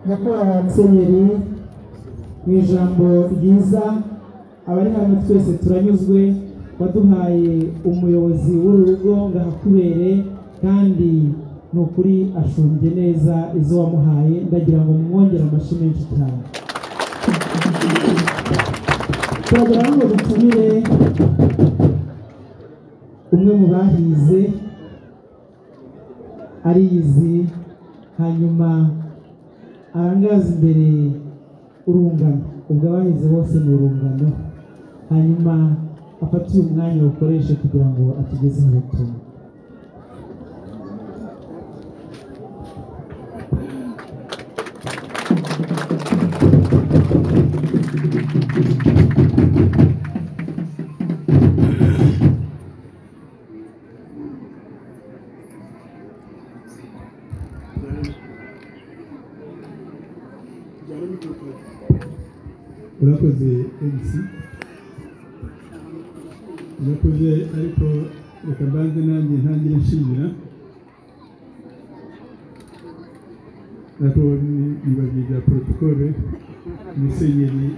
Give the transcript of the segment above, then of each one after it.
nyakubahwa musenyeri mu ijambo ryiza abari hano twese turanyuzwe waduhaye umuyobozi w'uru rugo ngo ahakubere kandi ni ukuri ashumbye neza izo wamuhaye ndagira ngo mwongere amashyi menshi cyane turagera aho ngo dutumire umwe mu bahize ariyizi hanyuma arangaza imbere urungano ubwo abahize bose ni urungano hanyuma afate uyu mwanya awukoreshe kugira ngo atugezeho ubutumwa urakoze mc urakoze ariko reka mbanze nanjye ntangire nshimira nako nibabye bya porotokole musenyeri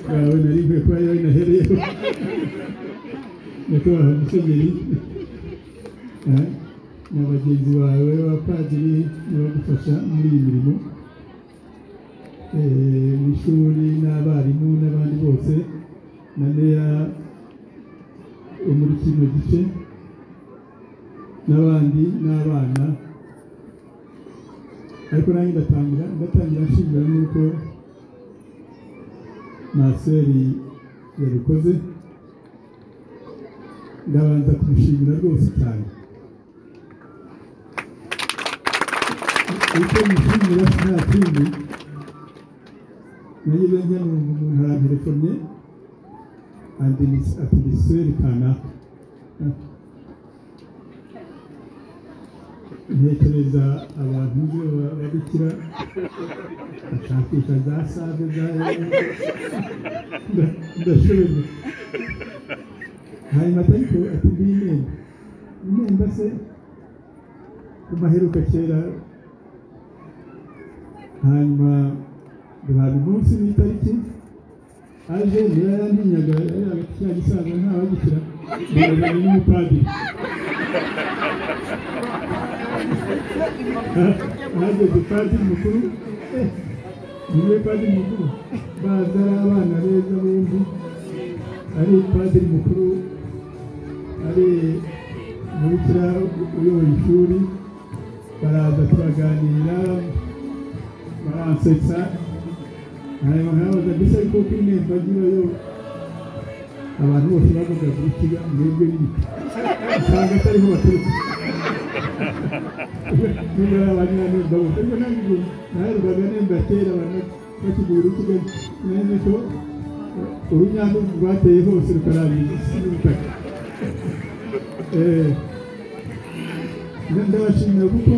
wawe nari nkwiye kuba yawe nahereyeho nyakubahwa musenyeri na bagenzi bawe b'abapadiri bagufasha muri iyi mirimo mu ishuri n'abarimu n'abandi bose na meya wo muri kino gice n'abandi n'abana ariko nanjye ndatangira ndatangira nshimira n'uko maseri yabikoze ndabanza kumushimira rwose cyane icyo mushimira nta kindi nayo bene umuntu arabirefone atiriseri kanaka ntekereza abantu byo babikira bashakisha za save za ndashobeje hanyuma ariko ati mbiyi imyenda imyenda se ku maheruka kera hanyuma duhabwa umunsi n'itariki aje niba yarantinyaga kiriya gisaza ntawagishyira ndabazanye n'umupadiri hageze padiri mukuru niwe padiri mukuru baza ari abana beza bombi ari padiri mukuru ari umubikira uyoboye ishuri baraza turaganira baransetsa hanyuma nkabaza mbese ariko uko inteko yo abantu bose bavuga gukiga mwebwe n'ibiti usanga atariho baturuka niba ari abanyanemba gusa ariko ntabwo naherukaga nemba kera abantu bakigura urukiga nene ko urunyanya rwateye hose rukarangiza isi n'ubutaka ndabashimira kuko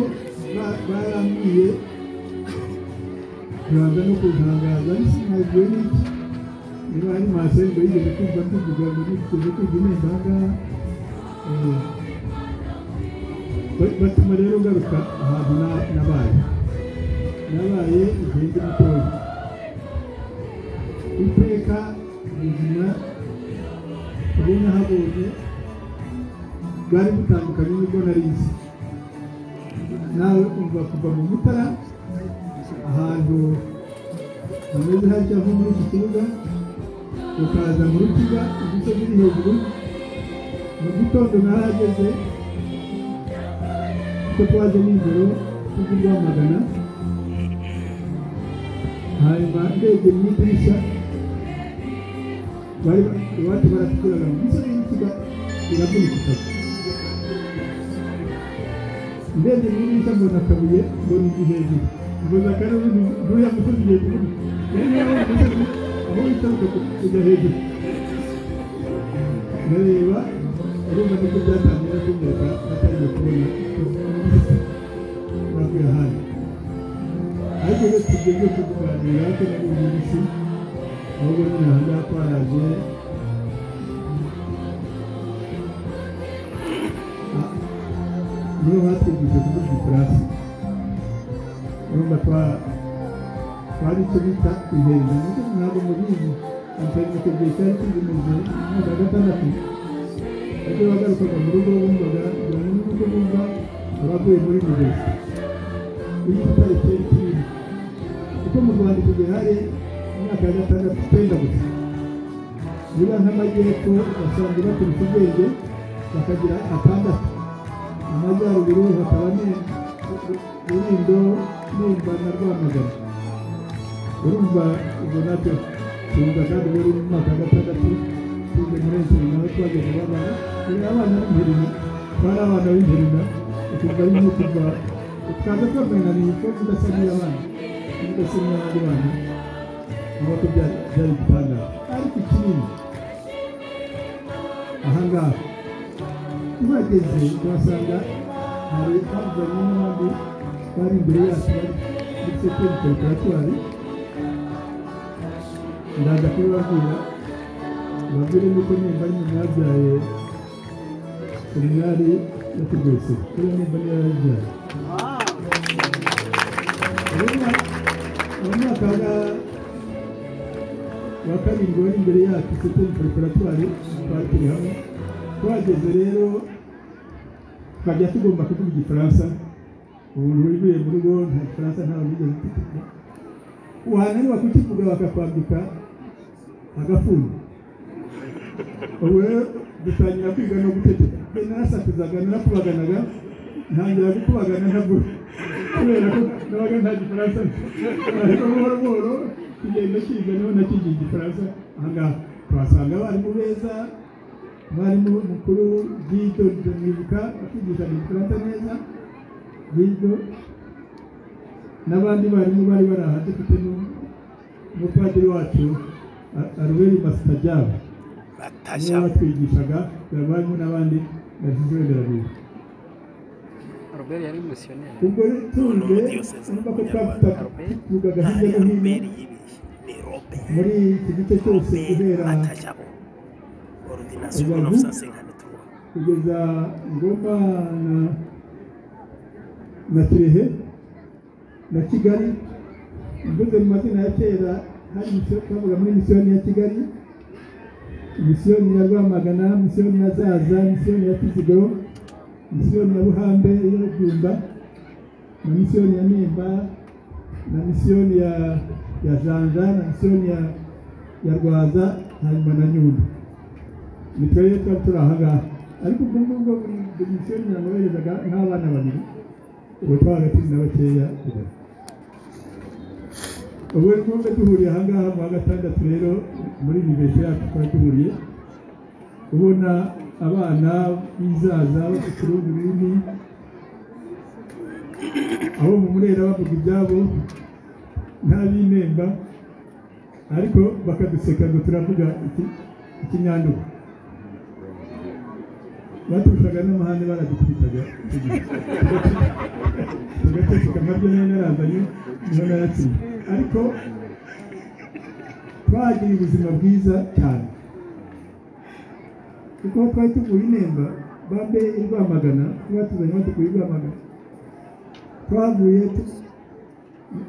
barambwiye rwanda no kutangaza isi ntabwo n'iki niba ari masenge yigeze kumva tuvuga ngo nigeze kwiga ineza ahangaha batuma rero ngaruka ahantu nabaye nabaye igihe ndi mutoya iteka ubuzima ubu nahabonye bwari butandukanye n'ubwo narize nawe umva kuva mu mutara ahantu hameze hatya nko muri iki kibuga ukaza mu rukiga igice kiri hejuru mu gitondo narahageze kuko twaje nijoro tujye rwamagana hanyuma ndebye mu idirishya bari iwacu baratuguraga mu gice y'ikiga iragurika ndebye mu idirishya mbona akabuye mbona igi hejuru ubona kandi ubu nturiya musozi hejuru rero niba wari umusozi aho witaruka kujya hejuru ndareba urumva nibwo byatangira kunyereka atangiye kubona bakwiye ahandi ariko rero tugeze ku kuganira ko nari uyu munsi ahubwo nyine aha ngaha twaraje niyo batwigishije kuvuga igifaransa urumva twa- twari icyo bita ibiheza nibyo ntabwo mubizi antari mu kibuye cyari kizimuze umwaka wa gatandatu bajye bagarukaga mu rugo bumvaga bijyanye n'uko bumva abaguye muri mugezi iyo igitare cyari kinini kuko mu rwanda icyo gihe hari imyaka ya gatandatu icyenda gusa niba nk'amajyepfo ugasanga baturutse ubwenge bakagira atandatu amajyaruguru hakaba ne- rulindo nimba na rwamagana urumva ubwo nabyo tuza kandi wari mu mwaka wa gatandatu tuze muri ebyiri nawe twageze babana turi abana b'imperina twari abana b'imperina ukumva rimwe kuva tukaza twamenyaniye ko tudasa n'iy'abana tudasa n'iy'abandi bana nk'uko byari byari igitangaza ariko ikindi ahangaha tuhageze tuhasanga hari havuganye n'abandi bari imbere yacu bari muri sekeri teritwari ndaza kubibabwira babwire yuko nimba nyina yabyaye seminari yo kurwese kuri nimba niyo yabyaye mu mwaka wa- wa kabiri wari imbere yacu sekeri teritwari twari turi hamwe twageze rero twajya tugomba kuvuga igifaransa ubu wivuye mu rugo nta gifaransa ntawe wigeze kukivuga wananirwa kukivuga bakakwambika agafungo ubu rero dutangira kwiga no guteteka mbe narasakuzaga narakubaganaga ntangira gukubagana ntabwo kubera ko nabaga nta gifaransa nzi. ariko buhoro buhoro kugenda kiga niho nakigiye igifaransa ahangaha tuhasanga abarimu beza mwarimu mukuru Gido Ndamwibuka akigisha igifaransa neza Gido n'abandi barimu bari bari aha dufite n'u- n'umupadiri wacu Aruberi Masitadiyabu niwe watwigishaga abarimu n'abandi bashyizeho nderabizi Robert yari umusiyoneri ubwo rero tuze urumva ko twavugaga hirya no hino muri iki gice cyose guhera Coordination Ubavu. 1953. kugeza ngoma na na kirehe na kigali mvuze mu mazina ya kera hari misiyo twavuga muri misiyoni ya kigali misiyoni ya rwamagana misiyoni ya zaza misiyoni ya kiziguro misiyoni ya buhambe iyo byumba na misiyoni ya nimba na misiyoni ya ya janja na misiyoni ya ya rwaza hanyuma na nyundo ni twebwe tuba turi aha ngaha ariko ubwo ngubwo buri buri misiyoni yamuberezaga nk'abana babiri ubu twabaga turi na bakeya kugeza ubu ni ngombwa duhuriye aha ngaha mu wa gatandatu rero muri yunivesi yacu twari duhuriye ubona abana bizaza bafite urundi rurimi abo mu murera bavuga ibyabo ntabimemba ariko bakaduseka ngo turavuga iki- ikinyandugu baturushaga n'amahane baradukubitaga icyo gihe. tugateseka amabyo niyo narazanye niyo nayatsinze ariko twagira ubuzima bwiza cyane kuko aho twari tuvuye inemba bambe i rwamagana batuzanye badukuye i rwamagana twavuye tu-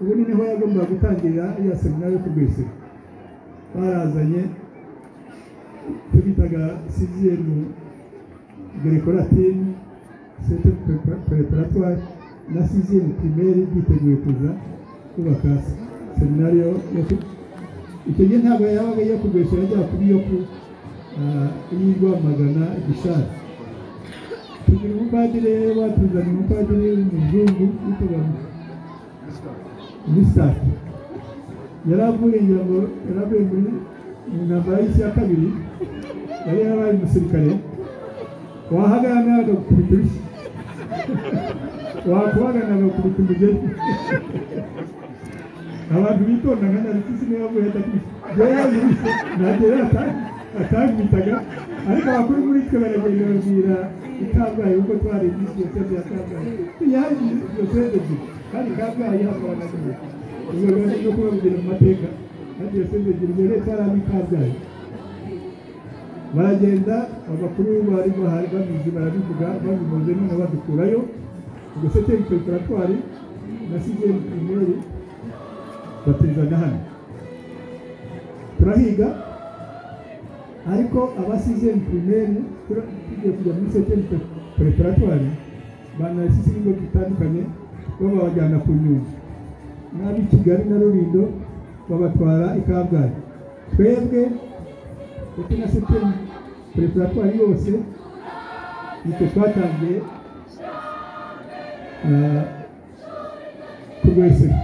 ubu ni niho yagombaga gutangirira ya seminari yo kurwisira barazanye tubitaga siziyemu dekoratini sete preparatwari na siziyemu primeri biteguye kuza kubaka seminari yo yo ku- icyo gihe ntabwo yabaga iyo kurwisira yajyaga kuba iyo ku ah, iyo i rwamagana gishari tugira umupadiri rero batuzanye umupadiri w'umuzungu witwaga bisake yari avuye ngira ngo yari avuye muri mu ntambara y'isi ya kabiri yari yarabaye umusirikare wahagarara agakubita urushyi wakubagana agakubita umugeri abantu bitonda nka narikisi niyo yavuye adakubita jyewe yankubise ntabwo yari ata- atankubitaga ariko abakuru muri twe baragenda babwira i kabgayi kuko twari iminsi yose bya kabgayi yaje yose ebyiri kandi kabgayi hakabanaga ubwo rero no kubabwira mu mateka kandi yose ebyiri ubwo leta yari ari i kabgayi baragenda abakuru bari bahari babizi barabivuga babivuze none badukurayo ubwo se turi preparatwari na sigeri pirimeri batizana hano turahiga ariko aba sigeri pirimeri tura- tugiye kujya muri seteni preparatwari banasise ibigo bitandukanye babajyana ku nyungu n'ab'i kigali na rulindo babatwara i kabgayi twebwe ndetse na seteni preparatwari yose nitwe twatangiye ah, kurwesera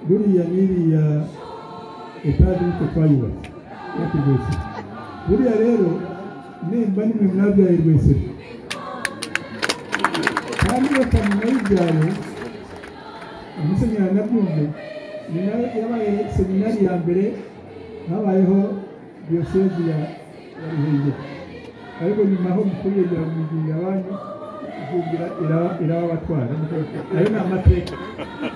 buriya n'iriya etaje nitwe twayubatse no kurwesera buriya rero nimba nimwe mwabyaye rwesera kandi bakamenya y'ibyaro umusenyeri nabyumve ni nawe yabaye seminari ya mbere habayeho diyosezi ya ya ruhengeri ariko nyuma aho mukuyegera mu gihe abandi izugira iraba- irababatwara ayo ni amateka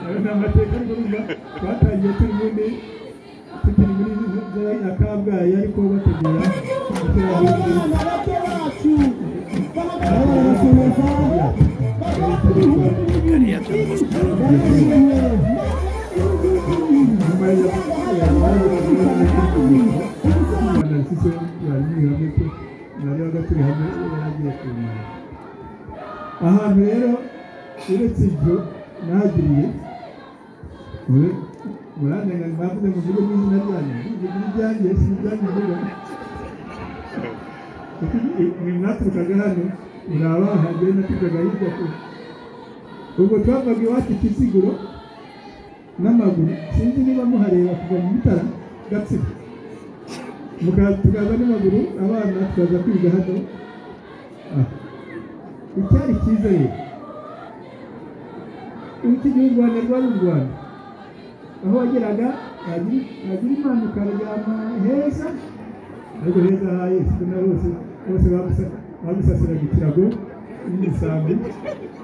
ayo ni amateka ariko urumva twatangiye turi muri tukiri muri zara ya kabgayi ariko bategura abana bato bacu barabasuhuza nyuma ya narasise yari hamwe ko narebaga turi hamwe yaragiye kumenya ahantu rero uretse ibyo nahagiriye murandenga mwavuze muvuge n'izina ryanyu muvuge n'iryanjye si iryanyu mvuga Kuko i- mwe mwaturukaga hano muri abaha njyewe naturukaga hirya kure ubwo twavaga iwacu kiziguro n'amaguru sinzi niba muhareba kuva mu bitara gatsibo Muka- tukaza n'amaguru abana tukaza kwiga hano aha icyari cyiza rero iki gihugu rwanda rwari u rwanda aho wageraga wagira wagira imana ukaryama heza ariko heza ha yesu na bose bose bagusa- bagusasiraga ikirago n'imisambi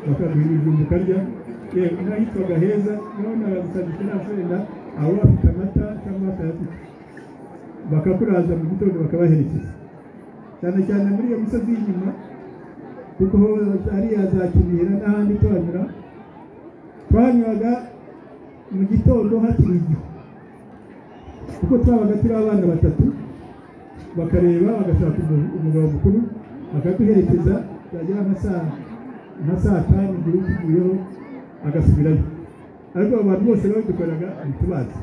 bakaguha ibijumba ukarya yewe n'ahitwaga heza naho naragusagisha nta fenda abo bafite amata cyangwa batayafite bakakuraza mu gitondo bakabaherekeza cyane cyane muri iyo misozi y'inyuma kuko ho ariya za kinihira n'ahandi tuhanyura twanyuraga mu gitondo hakiri igihu kuko twabaga turi abana batatu bakareba bagashaka umu- umugabo mukuru bakaduherekeza byagera nka saa nka saa tanu igihe tuvuyeho agasubirayo ariko abo bantu bose babikoraga ntitubazi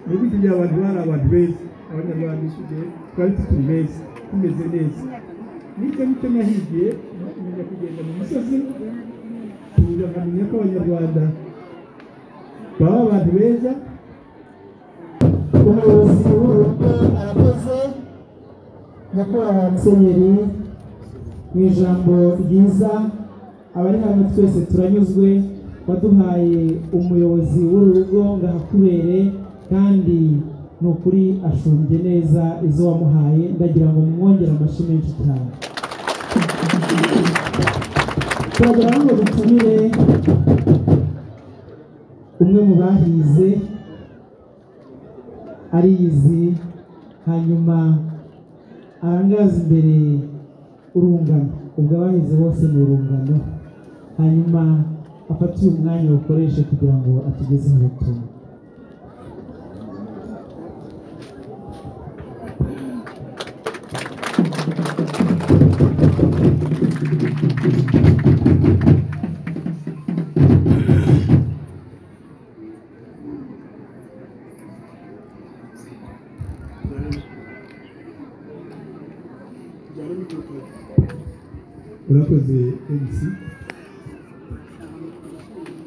nubwo icyo gihe abantu bari abantu beza abanyarwanda icyo gihe twari tukiri beza tumeze neza n'ibyo ngibyo nahigiye nkomeza kugenda mu misozi tuza nkamenya ko abanyarwanda baba abantu beza umuyobozi w'urugo arakoze nyakubahwa musenyeri mu ijambo ryiza abari hano twese turanyuzwe waduhaye umuyobozi w'urugo ngahakubere kandi ni ukuri ashumbye neza izo wamuhaye ndagira ngo mwongere amashyi menshi cyane turagira ngo dutumire umwe mu bahize ariyizi hanyuma arangaza imbere urungano ubwo abahize bose ni urungano hanyuma afate uyu mwanya awukoreshe kugira ngo atugezeho ubutumwa urakoze mc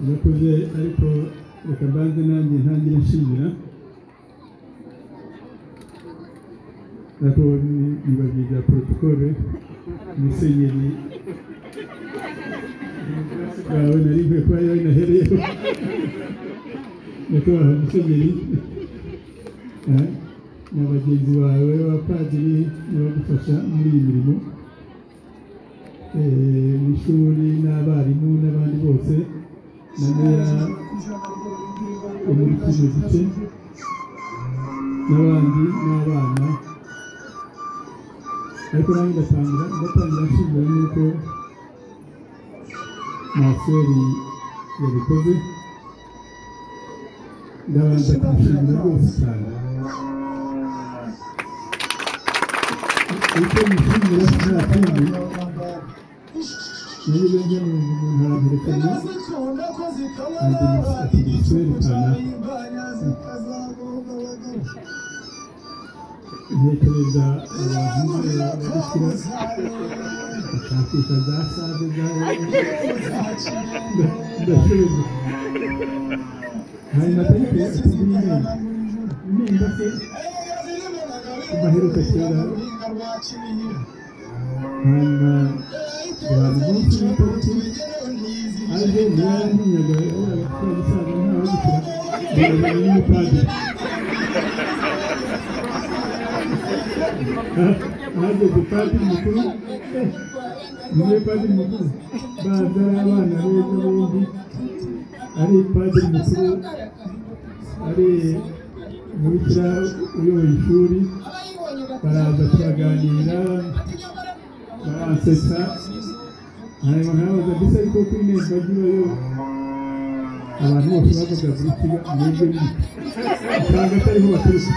urakoze ariko reka mbanze nanjye ntangire nshimira ariko nibabwiye bya porotokole musenyeri bwawe nari nkwiye kuba yawe nahereyeho nyakubahwa musenyeri eh, na bagenzi bawe b'abapadiri bagufasha muri iyi mirimo eh, mu ishuri n'abarimu n'abandi bose na meya muri kino gice n'abandi n'abana ariko nanjye ndatangira ndatangira nshimira n'uko maseri yabikoze ndabanza kumushimira rwose cyane icyo mushimira nta kindi nanjye benge ni umuntu arabirekanye ntekereza abantu babishyira bakakita za save zawe ndashoboye hari matarike afite ibinini nimba se amaheruka kera hanyuma abantu benshi b'itariki aje niyo yarantinyaga abasaza nta wabikira ndabona n'umupadiri ahageze padiri mukuru eh, niyo padiri mukuru baza ari abana beza bombi ari padiri mukuru ari umubikira uyoboye ishuri baraza turaganira baransetsa hanyuma nkabaza mbese ariko kuri nemba gibayo abantu bose bavuga buri kiga mwebwe nyine usanga atariho baturutse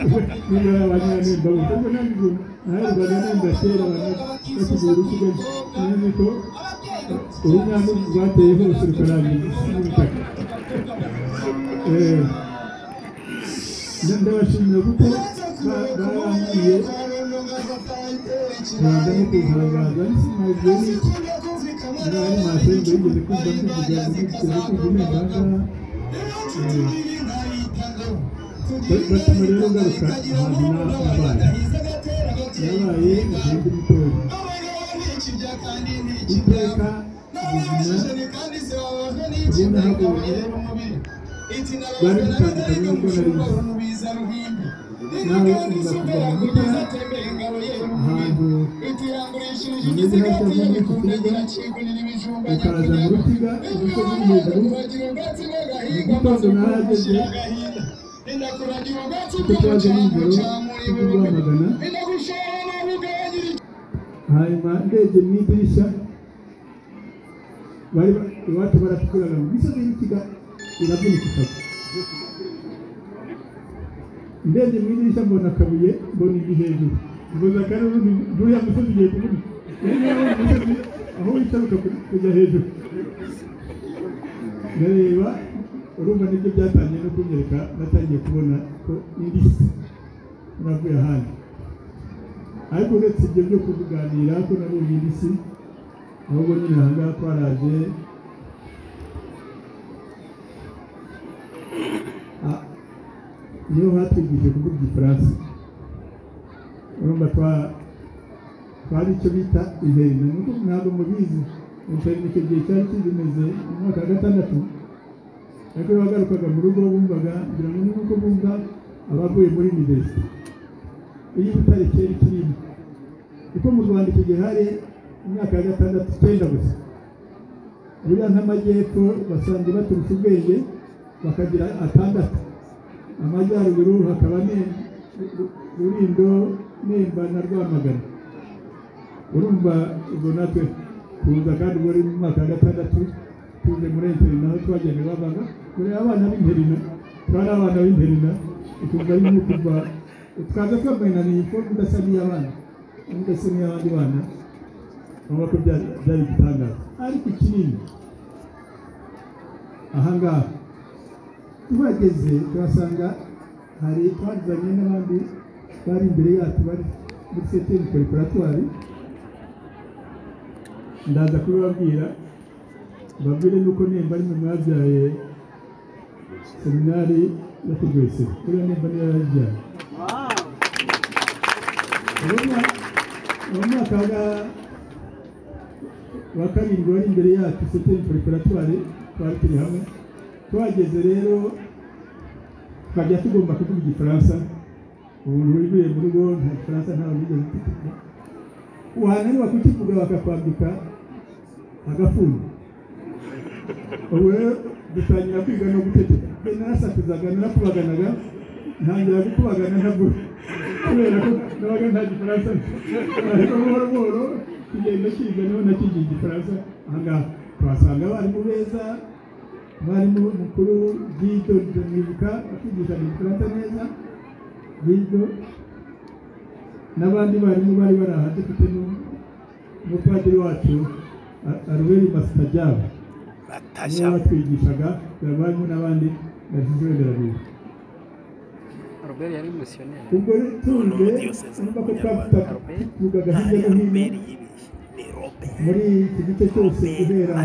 niba ari abanyanemba gusa ubwo nanjye naherukaga nemba kera abantu basigaye urukiga nanjye ko urunyanya rwateye hose rukarangira n'ubutaka Eh, ndabashimira kuko ba- barambwiye rwanda no kugaragaza nsinazwe n'iki ngaho ari masenge yigeze kumva mbivuga ngo nigeze kumva nimbangaha batuma rero ngaruka ahantu na- nabaye nabaye igihugu gitoya iteka ubuzima ugenda hagoye bari gutandukanye n'ubwo nari bizi nawe uza kuva mu gutera ahantu hameze hatya muri iki kibuga ukaza mu rukiga ubuso buri hejuru igitondo narageze kuko twaje nijoro tuguhamagana hanyuma ndebye mu idirishya bari ba- iwacu baratuguraga ngo imisozi y'ikiga iravunika itaka ndebye mu idirishya mbona akabuye mbona igi hejuru mboza kare urundi n'uriya musozi ugiye kuvunika Yari yari ari umusozi, aho witaruka ku- kujya hejuru ndareba urumva nibyo byatangiye no kunyereka natangiye kubona ko indi si navuye ahandi ariko uretse ibyo byo kuvuganira ko nabonye indi si ahubwo nyine aha ngaha twaraje Ah, niho hatwigishije kuvuga igifaransa urumva twa- twari icyo bita iherena nuko ntabwo mubizi interinete icyo gihe cyari kigimeze mu mwaka wa gatandatu ariko iyo wagarukaga mu rugo bumvaga ngira ngo ni nk'uko bumva abavuye muri nibesi iyo ubutare kera ikirimo kuko mu rwanda icyo gihe hari imyaka ya gatandatu icyenda gusa buriya nk'amajyepfo basanzwe baturutse ubwenge bakagira atandatu amajyaruguru hakaba Ne- Ru- rurindo nemba na rwamagana urumva ubwo natwe tuza kandi ubwo ari mu mwaka wa gatandatu tuze muri interina aho twagenda babaga kureba abana b'interina twari abana b'interina ukumva rimwe kuva twaza twambaye na nifomu idasa n'iy'abana idasa n'iy'abandi bana urabona ko byari byari igitangaza ariko ikinini aha ngaha tuhageze tuhasanga hari twazanye n'abandi bari imbere yacu bari muri seteni korikoratwari ndaza kubibabwira mbabwire nuko nemba ari mwe mwabyaye seminari yo kugwese kuriya nemba niyo yarabyaye urabona mu mwaka wa- wa karindwi wari imbere yacu seteni korikoratwari twari turi hamwe twageze rero twajya tugomba kuvuga igifaransa umuntu wivuye mu rugo nta gifaransa ntawe wigeze kukivuga wananirwa kukivuga bakakwambika agafungo ubu rero dutangira kwiga no gutegeka mbe narasakuzaga narakubaganaga ntangira gukubagana ntabwo kubera ko nabaga nta gifaransa nzi. ariko buhoro buhoro kugenda kiga niho nakigiye igifaransa aha ngaha tuhasanga abarimu beza umwarimu mukuru Gido Nibuka akigisha Nibukarata neza Gido n'abandi barimu bari bari aha dufite nu- n'umupadiri wacu Aruberi Masitagaba niwe watwigishaga abarimu n'abandi bashyize berabiwe Robert yari misiyoneri ubwo rero tuze urumva ko twafite tuvugaga hirya no hino muri iki gice cyose guhera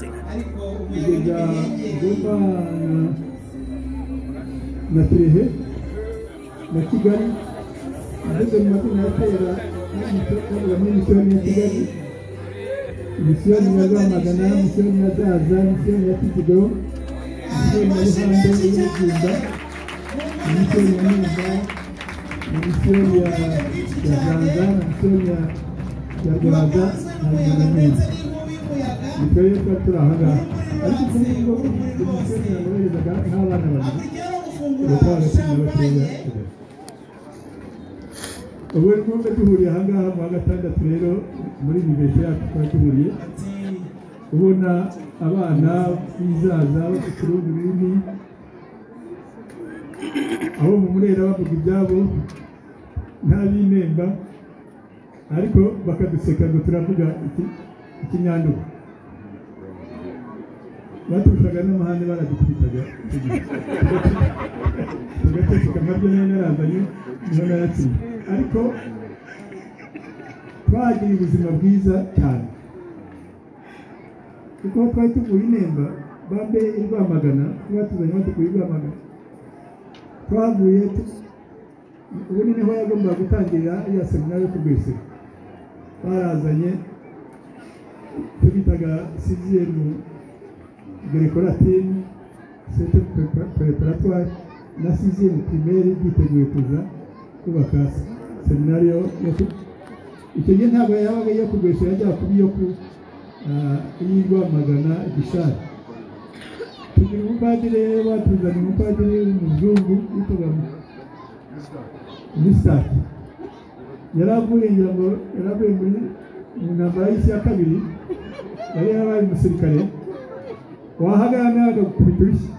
kugeza Goma na Kirehe na Kigali ageze mu mazina ya kera bavuga muri misiyoni ya Kigali misiyoni ya Rwamagana misiyoni ya Zaza misiyoni ya Kizigiro misiyoni ya Ruhande y'Ubugimba misiyoni ya Nimba na misiyoni ya ya Zanza na misiyoni ya ya Rwaza na Nyamagabe nikarere tuba turi aha ngaha ariko kuri ubu ngubu umusore yaboherezaga nk'abana babiri ubatwara kugira batoya ubu ni ngombwa duhuriye aha ngaha mu wa gatandatu rero muri yunivesite yacu twari duhuriye ubona abana bizaza bafite urundi rurimi abo mu murera bavuga ibyabo nta binemba ariko bakaduseka ngo turavuga iki- ikinyandugu baturushaga n'amahane baradukubitaga tugateseka nkabyo niyo narazanye niyo nayatsinze ariko twagira ubuzima bwiza cyane kuko aho twari tuvuye inemba bambe i rwamagana batuzanye badukuye i rwamagana twavuye tu- ubu ni niho yagombaga gutangirira ya seminari yo kurwisira barazanye tubitaga siziemu grecolatine sete preparatoire na siziemu primaire byiteguye kuza kubaka seminari yo yo ku- icyo gihe ntabwo yabaga iyo kurwisira yajyaga kuba iyo ku ah, iy'i Rwamagana gishari tugira umupadiri batuzanye umupadiri w'umuzungu witwaga misaki yari avuye ngira ngo yari avuye muri mu ntambara y'isi ya kabiri yari yarabaye umusirikare wahagarana agakubita urushyi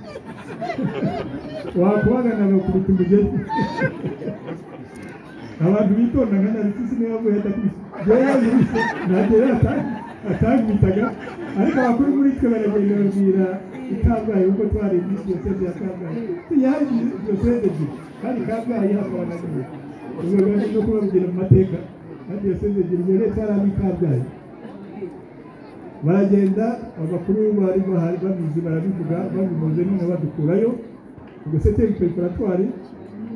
wakubagana agakubita umugeri abantu bitondaga na rutisi niyo yavuye adakubita yewe yabiruse ntagere atangwitaga ariko abakuru muri twe baragenda babwira i kabgayi kuko twari muri diyoseze ya kabgayi yari diyoseze ebyiri kandi kabgayi hakabanagiwe ubwo rero no kubabwira mu mateka kandi diyoseze ebyiri ubwo leta yari ari kabgayi baragenda abakuru bari bahari babizi barabivuga babivuze none badukurayo ubwo seteri preparatwari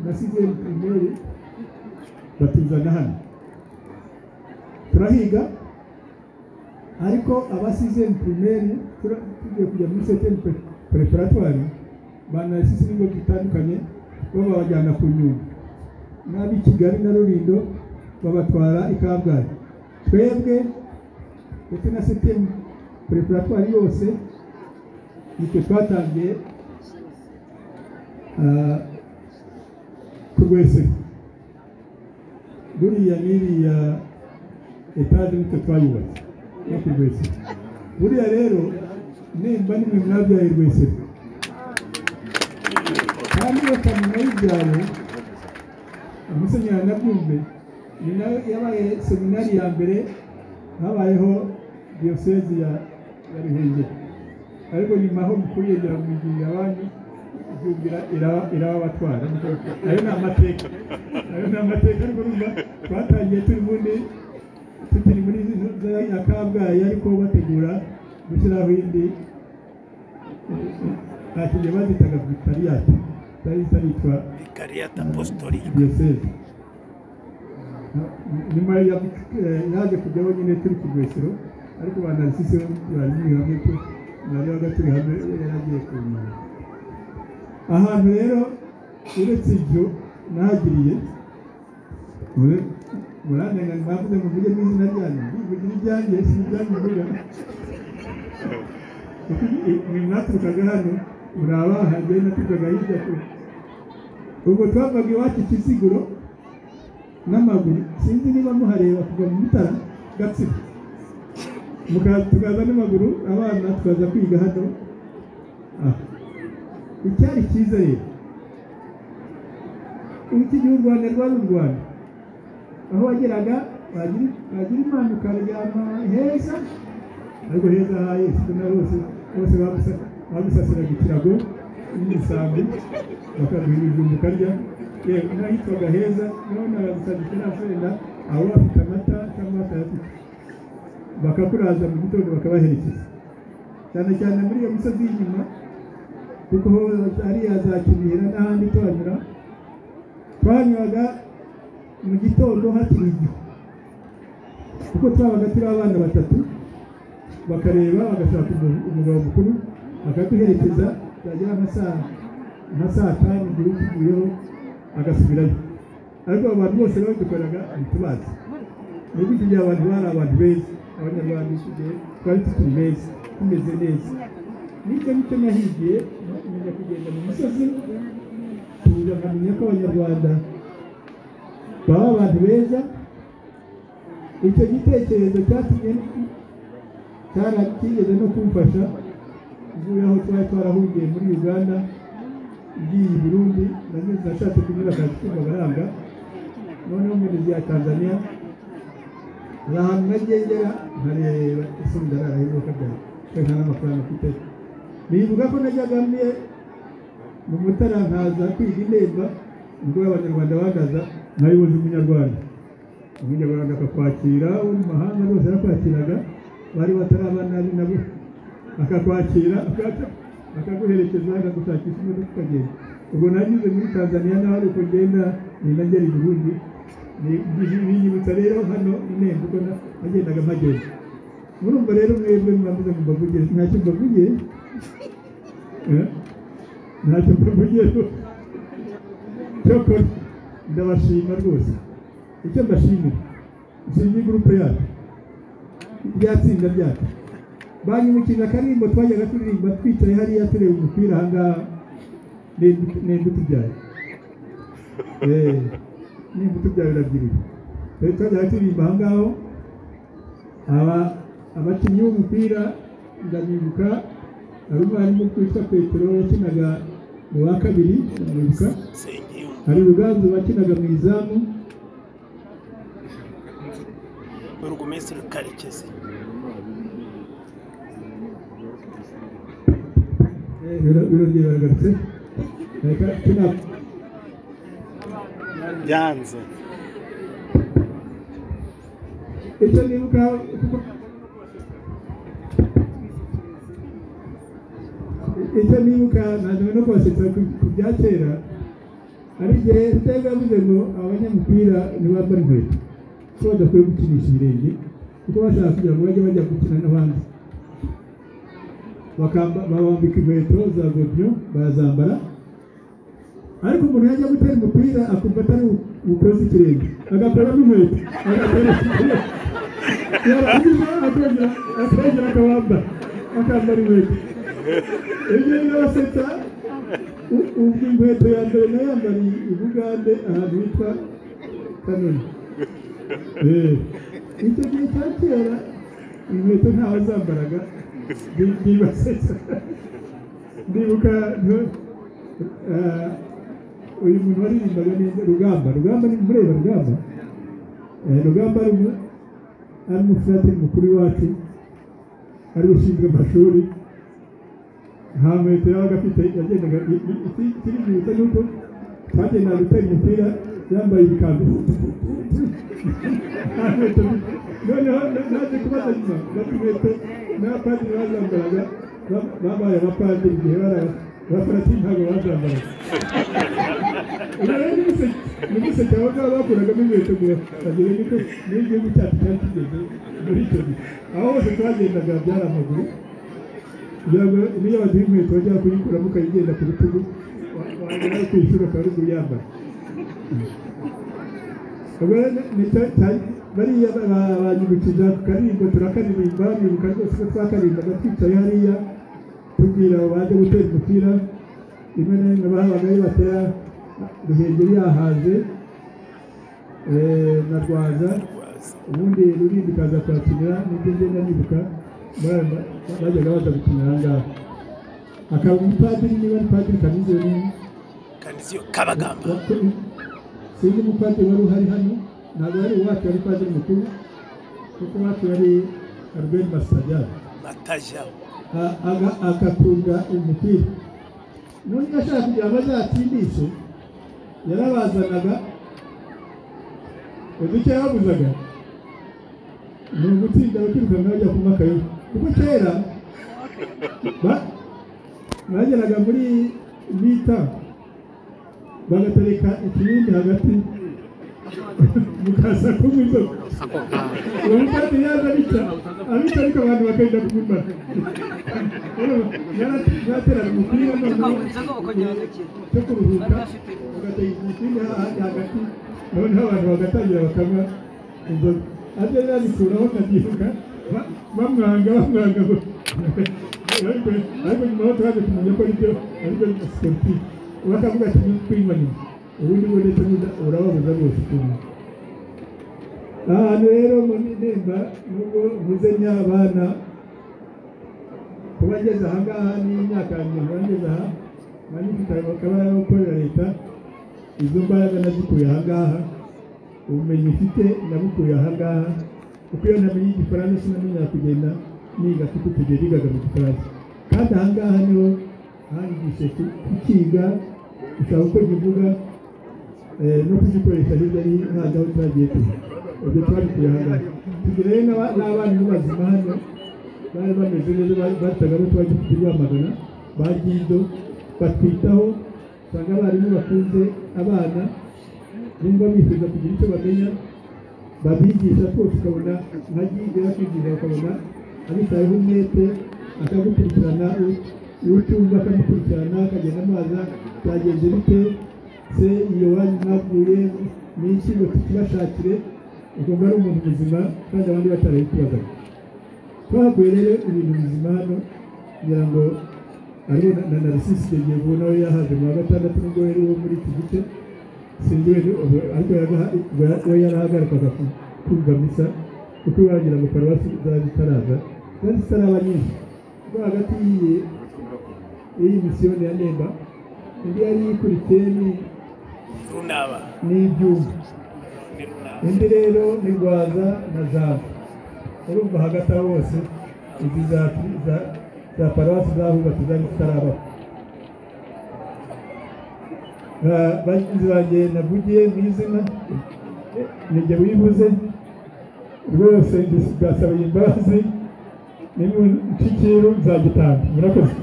na sizeri primeri batuzana hano turahiga ariko abasize primeri tura- tugiye kujya muri seteri preparatwari banayasize ibigo bitandukanye babajyana ku nyundo n'ab'i kigali na rulindo babatwara i kabgayi twebwe ndetse na seteri preparatwari yose nitwe twatangiye ah, kurwesera buriya n'iriya etaje nitwe twayubatse no ku rwesero buriya rero nimba nimwe mwabyaye rwesero kandi iyo kamena y'ibyaye umusenyeri nabyumve ni nayo yabaye seminari ya mbere habayeho diyosezi ya ya ruhengeri ariko nyuma aho mukuyegera mugirira abandi ibyumvira iraba irababatwara ayo ni amateka ayo ni amateka ariko urumva twatangiye turi muri tukiri muri za ya kabgayi ariko bategura gushyiraho indi ntakigiye bazitaga vikariyati zari zitwa diyoseze nyuma ya eh, yaje kujyaho nyine turi ku rwesero ariko ba narisisi bari hamwe ko narebaga turi hamwe yaragiye ku nyuma ahantu rero uretse ibyo nahagiriye ure- murandenga mwavuze muvuge n'izina ryanyu mvugira iryanjye si iryanyu mvuga Kuko i- mwe mwaturukaga hano muri abaha njyewe naturukaga hirya kure ubwo twavaga iwacu kiziguro n'amaguru sinzi niba muhareba kuva mu mutara gatsibo muka- tukaza n'amaguru abana tukaza kwiga hano Ah. icyari cyiza rero ubu igihe u rwanda rwari u rwanda aho wageraga wagira wagira imana ukaryama heza ariko heza haye siko na bose bose bagusa- bagusasiraga ikirago n'imisambi bakaguha ibijumba ukarya yewe n'ahitwaga heza naho naragusaga ikirafenda aho bafite amata cyangwa batayafite bakakuraza mu gitondo bakabaherekeza cyane cyane muri iyo misozi y'inyuma kuko ho hariya za kinihira n'ahandi tuhanyura twanyuraga mu gitondo hakiri igihu kuko twabaga turi abana batatu bakareba bagashaka umu- umugabo mukuru akaduherekeza byagera nka saa nka saa tanu igihe tuvuyeho agasubirayo ariko abo bantu bose bari dukoraga ntitubazi ni gutyo igihe abantu bari abantu beza abanyarwanda icyo gihe twari tukiri beza tumeze neza nibyo bityo nahigiye nkomeza kugenda mu misozi tuza nkamenya ko abanyarwanda baba abantu beza icyo gitekerezo cyatumye cyara kigeze no kumfasha mvuye aho twari twarahungiye muri uganda ngiye i burundi nanyuze nashatse kunyura kacyimagaranga noneho mu ya tanzania hari ahantu nagendera nkareba ese ndarara y'ubukwe bwawe kandi nta n'amafaranga mfite bivuga ko najyaga mwe mu mutara nkaza kwiga indemba ubwo abanyarwanda bagaza nkayoboza umunyarwanda umunyarwanda akakwakira wo mu mahanga rwose yarakwakiraga bari batarabana ari nabo akakwakira akaza- akaguherekeza akagushakisha imodoka ukagenda ubwo nanyuze muri tanzaniya naho ari uko ngenda ni nagera i burundi Ni- ni- binyibutsa rero hano nemba uko na- nagendaga mpagenda murumva rero mwebwe mwavuze ngo mbavuge ntacyo mbavuge Eh? ntacyo mbavuge cyokora ndabashima rwose icyo mbashimira nshimiye gurupe yacu rya tsinda ryacu banyimukije akaririmbo twajyaga turirimba twicaye hariya tureba umupira ahangaha nemba utubyaye Eh, nimba utubyarira byiwe twari twajyaga turirimba ahangaho aba abakinnyi b'umupira ndanibuka hari umwarimu witwa petero yakinaga mu wa kabiri ndanibuka hari ruganzu wakinaga mu izamu burugumesitiri karekezi Eh, biro- birongeye baragarutse reka tuna- byanze icyo nibuka kuko icyo nibuka ntanzwe no kubasetsa ku- ku bya kera hari igihe utega yavuze ngo abanyamupira ntibambara inkweto ko badakwiye gukinisha ibirenge kuko bashaka kugira ngo bajye bajya gukina n'abandi Bakamba- babambika inkweto za godiyo barazambara ariko umuntu yajya gutera umupira akumva atari bu- bukoze ikirenge agakoramo inkweto agakoramo ikirenge yarangiza akongera akongera akabambara akambara inkweto ibyo birabasetsa U- ubwo inkweto ya mbere nayambariye i bugande ahantu hitwa kanoni Eh, icyo gihe cya kera inkweto ntawe zambaraga Bi- bibasetsa ndibuka nto- eh, uyu muntu waririmbaga neza rugamba rugamba ni mureba rugamba Eh, rugamba ari mu- ari umufurateri mukuru iwacu ari ushinzwe amashuri nta nkweto yabaga afite yagendaga kiribyibuka ni uko twagendaga gutera umupira yambaye ibikanzu nta nkweto afite. noneho naje kubaza nyuma bati inkweto n'abapadiri bazambaraga ba- babaye abapadiri igihe bari aba- abafaratiri ntabwo bazambaraga rero n'umuseke abangaba bakuragamo inkweto ngo bagere niko niyo igihugu cyacu cyari kigeze muri icyo gihe aho hose twagendaga byari amaguru kugira ngo niyo baduha inkweto bajya kuyikuramo ukayigenda ku rutugu wagera ku ishuri akaba ari kuyambara ubwo rero ni cyo cyari bariya banyibukije ku karirimbo turakaririmba bibuka rwose ko twakaririmbaga twicaye hariya tubwira abo baje gutera umupira rimwe na rimwe babagayo batera ruhengeri yahaze eh, na rwaza ubundi rurindi ikaza kuhakinira nibyo ngenda nibuka bajyaga baza gukinira aha ngaha akaba umupadiri niba ari padiri kamizero kaniziyo kabagamba sinzi umupadiri wari uhari hano ntabwo wari uwacu wari padiri mukuru kuko uwacu yari albert masitagara mataja agatunga umupira none iyo ashaka kugira ngo azatsindishe yarabazanaga uduke yabuzaga ni ugutsinda bakirukanka bajya kunywa akayoga kuko kera ba- bageraga muri mita bagatereka ikibindi hagati mukaza kunywa inzoga ako kanya uwo mukadiri yaza abica abica ariko abantu bakajya kumumara yateraga umupira inzoga bakongera bagakira cyo kuruhuka bagatega imipira hahandi hagati noneho abantu bagatangira bakanywa inzoga ajya rero abikuraho akabyiruka ba- bamwanga bamwanga ngo- ariko- ariko nyuma ho twaje kumenya ko aribyo aribyo siporutifu bakavuga ati "Ni kwinywa nyuma ubundi bwo ndetse n'uda- urababuza rwose ukuntu ahantu rero muri nemba nubwo mvuze nyabana kuba ngeze aha ngaha ni imyaka ya mirongo ine ngeze aha nari mfite ayo makabara yo gukorera leta izo mbaraga nazikuye aha ngaha ubumenyi mfite nabukuye aha ngaha kuko iyo namenye igifaransa sinamenyaga kugenda niga kuko icyo gihe nigaga mu gifaransa kandi aha ngaha niho hanyigishe ku- kukiga gushaka uko kivuga eh, no kugikoresha hirya no hino aho twagiye tuzi ibyo twabikuye aha ngaha tugira rero n'aba- n'abarimu bazima hano bari bameze neza bataga aho twari dufite rwamagana ba gido batwitaho usanga abarimu bakunze abana nimba bifuza kugira icyo bamenya babigisha twose ukabona nka gido yakwigisha ukabona abitayeho umwete akagukurikirana ucyumva akamukurikirana akagenda amaza byagenze bite se iyo wanyu mwavuye ni iki ngo tukibashakire ugomba ari umuntu muzima kandi abandi batarabikubazaga twahakuye rero ibintu bizima hano kugira ngo ariho na narasisi yagiye kuba nawe yahaje mu wa gatandatu nubwo yari uwo muri iki gice sinzi wese ubu- ariko yaga- ubwo we yarahagarikwaga ku- kumva misa kuko wagira ngo paruwasi zari zitaraza zari zitaraba nyinshi kuko hagati y'iyi y'iyi misiyoni ya nemba indi yari ikurikiye ni- runaba n'ibyuma ni runaba indi rero ni rwaza na zabo urumva hagati aho hose izi za za- za paruwasi zahubatse zari zitarabaho Ba- bagenzi banjye navugiye mu izina nijye wibuze rwose ndis- ndasabye imbabazi n'imunshikiru nzagitanga murakoze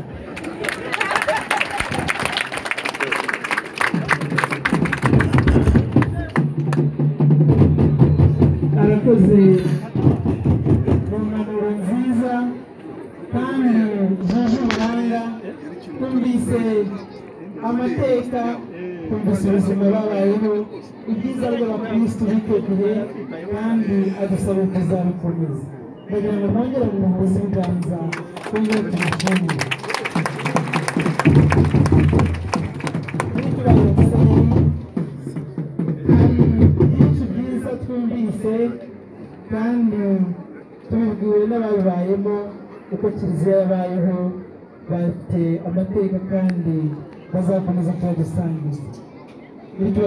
arakoze mu mpanuro nziza kandi zuje ubuhanga twumvise amateka twumvise ubuzima babayeho ibyiza by'abakirisitu b'icyo gihe kandi adusaba kuzabikomeza ndagira ngo bongere mu buvuzi bwanza twongere tumushimire Turi kurangiza isabune. hari byinshi byiza twumvise kandi tubibwiwe n'ababibayemo uko kiliziya yabayeho bafite amateka kandi bazakomeza kuyadusangiza bityo